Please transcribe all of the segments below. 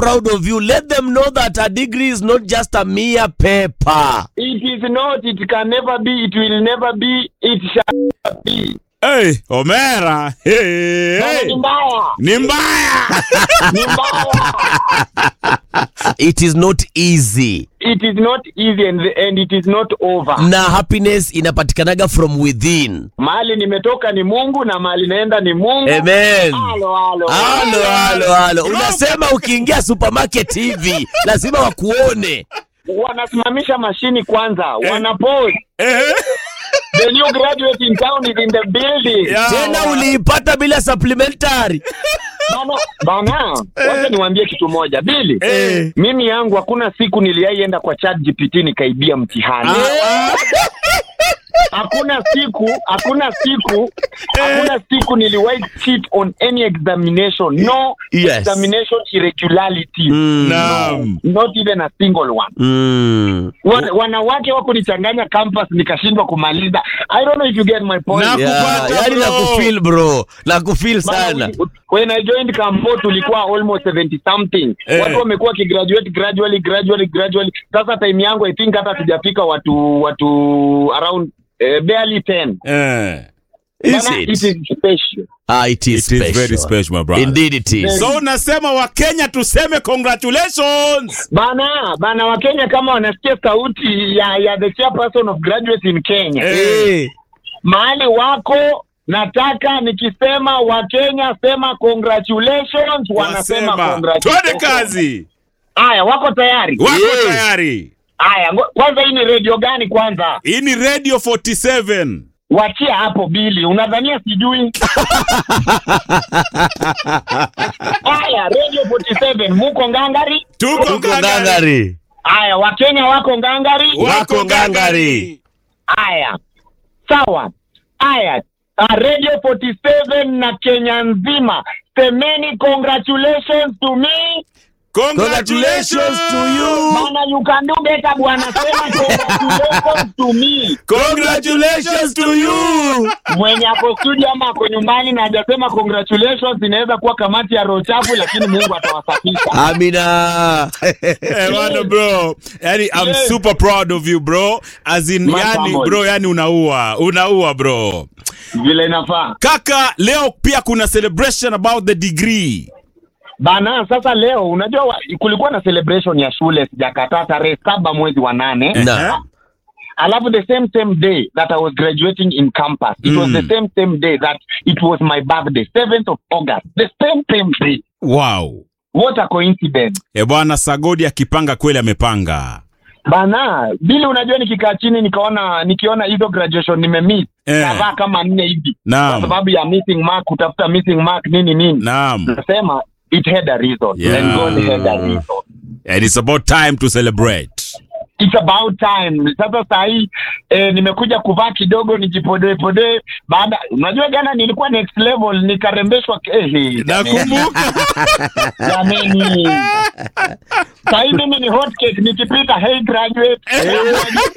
proud of you. Let them know that a degree is not just a mere paper. It is not, it can never be, it will never be, it shall never be. Hey, Omera. Hey, Bana, hey. Ni mbaya, Ni mbaya. ni mbaya. It is not easy. It is not easy and, and it is not over. Na happiness inapatikanaga from within. Mahali nimetoka ni Mungu na mahali naenda ni Mungu. Amen. Halo, halo. Halo, halo, halo. Unasema ukiingia supermarket hivi lazima wakuone. Wanasimamisha mashini kwanza, wanapause. Eh, The new graduate in town is in the building. ya, Tena wa- uliipata bila supplementary. Bana, bana, wacha niwaambie kitu moja. Bili, Eh. mimi yangu hakuna siku niliaienda kwa chat GPT nikaibia mtihani. Ah, Hakuna siku, hakuna siku, hakuna siku niliwahi cheat on any examination. No Yes. examination irregularity. Mm. Naam. Not even a single one. Mm. Wan- wanawake wako nichanganya campus nikashindwa kumaliza. I don't know if you get my point. Na- Yeah, Nakupata, yani bro. na kufeel bro. Na kufeel sana. Bana, when I joined Kambo tulikuwa almost 70 something. Eh. Watu wamekuwa wakigraduate gradually gradually gradually. Sasa time yangu I think hata tujafika watu watu around eh, barely 10. eh. Is Bana, it? it is special. Ah, it is It is special. very special, my brother. Indeed it is. So unasema Wakenya tuseme congratulations. Bana, bana Wakenya kama wanasikia sauti ya ya the chairperson of graduates in Kenya. Eh. Eh. Mahali wako nataka nikisema Wakenya sema congratulations, wanasema Wasema. Twende congratulations. kazi. Haya, wako tayari? Wako Yes. tayari. Haya, ngo- kwanza hii ni radio gani kwanza? Hii ni Radio 47. Wachia hapo Bili, unadhania sijui? Haya, Radio 47 muko ngangari? Tuko Tuko ngangari. ngangari. Haya, Wakenya wako ngangari? Wako ngangari. Haya, sawa. Haya, uh, Radio 47 na Kenya nzima, semeni congratulations to me. Congratulations to you. Bana, you can do better bwana, sema congratulations to me. Congratulations to you. Mwenye ako studio ama ako nyumbani na hajasema congratulations, inaweza kuwa kamati ya roho chafu, lakini Mungu atawasafisha. Amina. Eh, bwana bro. Yani I'm Yes. super proud of you bro. As in My yani family. bro, yani unaua. Unaua bro. Vile inafaa Kaka, leo pia kuna celebration about the degree. bana. Sasa leo unajua wa, kulikuwa na celebration ya shule, sijakataa, tarehe saba mwezi wa nane Na. alafu the same same day that I was graduating in campus it was Mm. the same same day that it was my birthday 7th of August the same same day Wow. what a coincidence E bwana Sagodi akipanga kweli amepanga. bana bili unajua nikikaa chini nikaona nikiona hizo graduation nimemiss Eh. kadhaa kama nne hivi kwa Naam. sababu ya missing mark kutafuta missing mark nini nini Naam. nasema it had a reason Yeah. and God had a reason And it's about time to celebrate. it's about time sasa saa hii eh, nimekuja kuvaa kidogo nijipodoe podoe baada unajua jana nilikuwa next level nikarembeshwa eh, eh, Nakumbuka. jameni saa hii mimi ni hot cake nikipita hey graduate hey, graduate.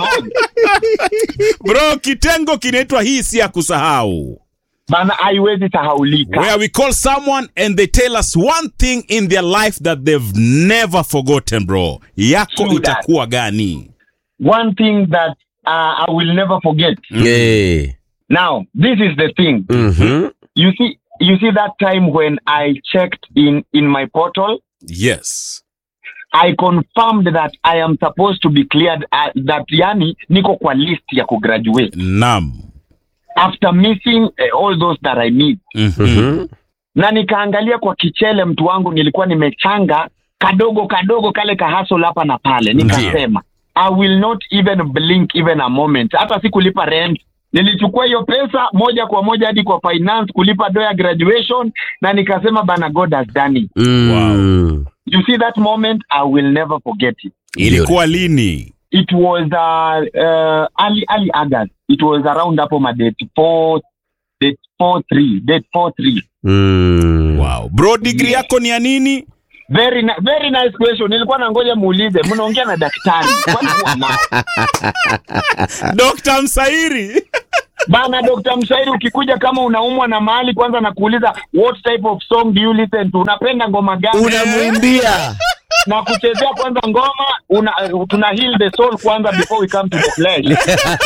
Bro, kitengo kinaitwa hii si ya kusahau. bana haiwezi sahaulika Where we call someone and they tell us one thing in their life that they've never forgotten, bro. Yako True that. itakuwa gani? one thing that uh, I will never forget Yeah. now this is the thing Mhm. you see you see that time when I checked in in my portal Yes. I confirmed that I am supposed to be cleared uh, that yani niko kwa list ya kugraduate Naam. after missing uh, all those that I need Mhm. Mhm. na nikaangalia kwa kichele mtu wangu nilikuwa nimechanga kadogo kadogo kale kahasol hapa na pale nikasema I will not even blink even a moment hata si kulipa rent nilichukua hiyo pesa moja kwa moja hadi kwa finance kulipa do ya graduation na nikasema bana God has done it Mm. you see that moment I will never forget it Ilikuwa lini? it was uh, uh, early early August. It was around hapo ma date four date four three date four three. Mm. Wow. Bro, degree yako ni ya nini? Very ni very nice question. Nilikuwa nangoja muulize, mnaongea na daktari kwani huwa na Dr. Msairi. bana Dr. Mshairi ukikuja kama unaumwa na mahali kwanza na kuuliza what type of song do you listen to unapenda ngoma gani unamwimbia na kuchezea kwanza ngoma una, tuna heal the soul kwanza before we come to the flesh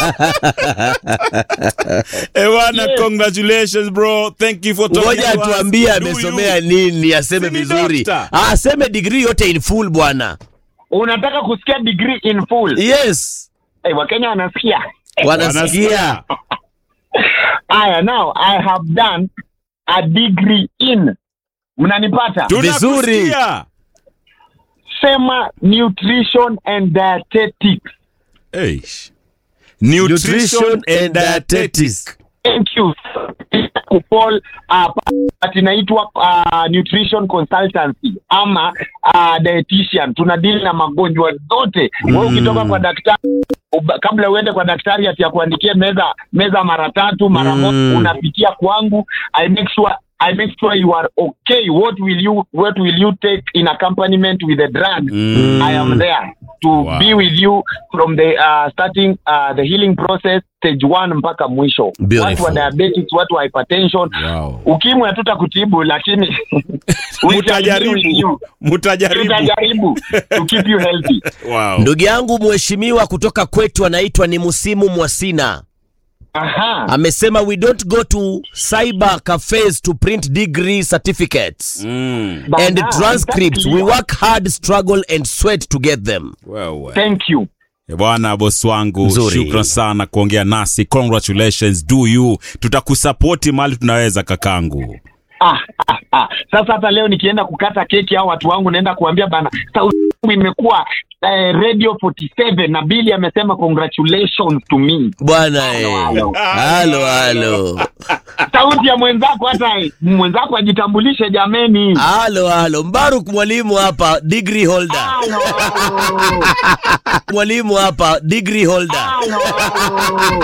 Ewana, Yes. congratulations bro. Thank you for talking ngoja to us. atuambie Do amesomea you? nini aseme Si ni vizuri doctor? Ah, aseme digrii yote in full bwana unataka kusikia degree in full yes hey, wakenya wanasikia wanasikia aya now i have done a degree in mnanipata Vizuri. Tunakusikia. sema nutrition and dietetics Eish. Nutrition and dietetics. thank you kupol uh, but inaitwa uh, nutrition consultancy ama uh, dietitian tuna deal na magonjwa zote mm. wewe ukitoka kwa daktari uba- kabla uende kwa daktari ati akuandikie meza meza mara tatu mara Mm. moja unapitia kwangu i make sure I make sure you are okay. What will you What will you take in accompaniment with the drug? Mm. I am there to Wow. be with you from the uh, starting uh, the healing process stage one mpaka mwisho. Beautiful. Watu wa diabetics, watu wa hypertension, Wow. ukimwi hatutakutibu lakini we shall be with Mutajaribu. you. Mutajaribu. tutajaribu to keep you healthy. Wow. ndugu yangu mheshimiwa kutoka kwetu anaitwa ni musimu mwasina Aha. amesema we don't go to cyber cafes to print degree certificates Mm. and Bana, transcripts exactly. we work hard struggle and sweat to get them Wewe. Thank you. Eh, Bwana bosi wangu, Nzuri. shukran sana kuongea nasi. Congratulations, do you. Tutakusapoti mahali tunaweza kakangu. Ah, ah, ah. Sasa hata leo nikienda kukata keki au watu wangu naenda kuambia bana sauti yangu imekuwa eh, radio 47 na Billy amesema congratulations to me. bwana eh. halo. halo halo Sauti ya mwenzako hata mwenzako ajitambulishe jameni. halo halo mbaruk mwalimu hapa degree holder Halo, halo. mwalimu hapa degree holder Halo, halo.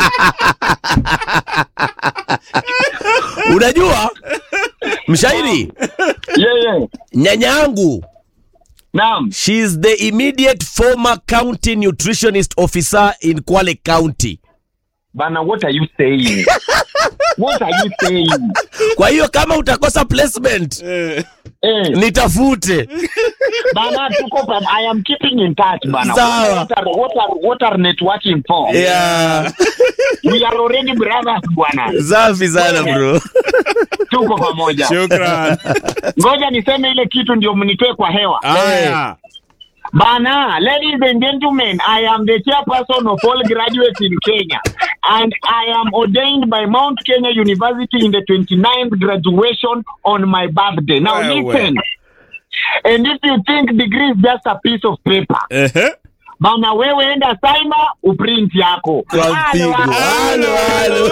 unajua mshairi Yeah, yeah. nyanya yangu Naam. she's the immediate former county nutritionist officer in kwale county Bana what are you saying? What are you saying? kwa hiyo kama utakosa placement Eh. nitafute Bana tuko pa, I am keeping in touch bana. Sawa. What are, what are, what are networking for? yeah. We are already brothers bwana. safi sana bro Tuko pamoja. Shukran. Ngoja niseme ile kitu ndio mnitoe kwa hewa. Aya. Bana, ladies and gentlemen, I am the chairperson of all graduates in Kenya. And I am ordained by Mount Kenya University in the 29th graduation on my birthday. Now Wewe. listen. And if you think degree is just a piece of paper, Ehe. bana wewe enda cyber uprint yako. kwa Halo, mpigo halo. halo halo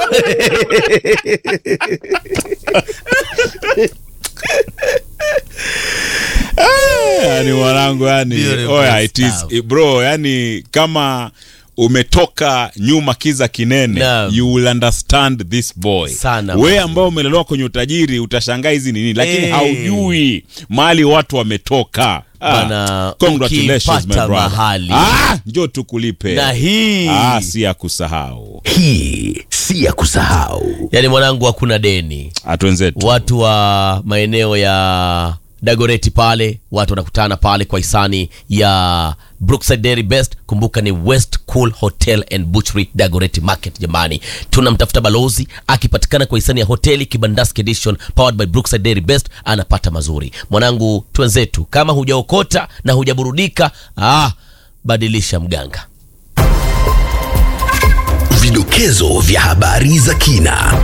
yani mwanangu yani Beautiful oya, it is, stuff. eh, bro yani kama umetoka nyuma kiza kinene Naam. you will understand this boy Sana, we man. ambao umelelewa kwenye utajiri utashangaa hizi ni nini lakini Eh. haujui mahali watu wametoka Bana, congratulations my ukipata brother. mahali. ah, njo tukulipe na hii ah, si ya kusahau hii si ya kusahau yaani mwanangu hakuna deni atwenzetu watu wa maeneo ya dagoreti pale watu wanakutana pale kwa hisani ya brookside dairy best kumbuka ni west cool hotel and butchery dagoreti market jamani tunamtafuta balozi akipatikana kwa hisani ya hoteli kibandaski edition powered by brookside dairy best anapata mazuri mwanangu twenzetu kama hujaokota na hujaburudika ah, badilisha mganga Vidokezo vya habari za kina.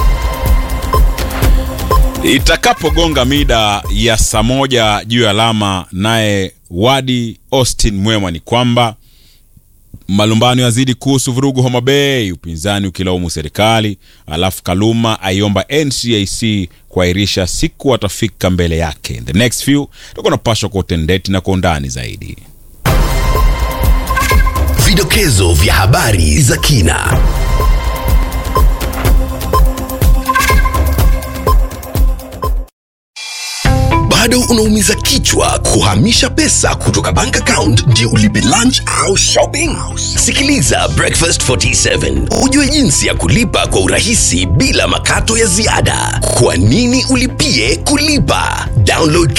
itakapogonga mida ya saa moja juu ya alama naye wadi austin mwema ni kwamba malumbano yazidi kuhusu vurugu homa bay upinzani ukilaumu serikali alafu kaluma aiomba ncac kuahirisha siku watafika mbele yake In the next few tutakuwa napashwa kwa utendeti na kwa undani zaidi Vidokezo vya habari za kina. bado unaumiza kichwa kuhamisha pesa kutoka bank account ndio ulipe lunch au shopping? Sikiliza Breakfast 47 ujue jinsi ya kulipa kwa urahisi bila makato ya ziada. Kwa nini ulipie kulipa? Download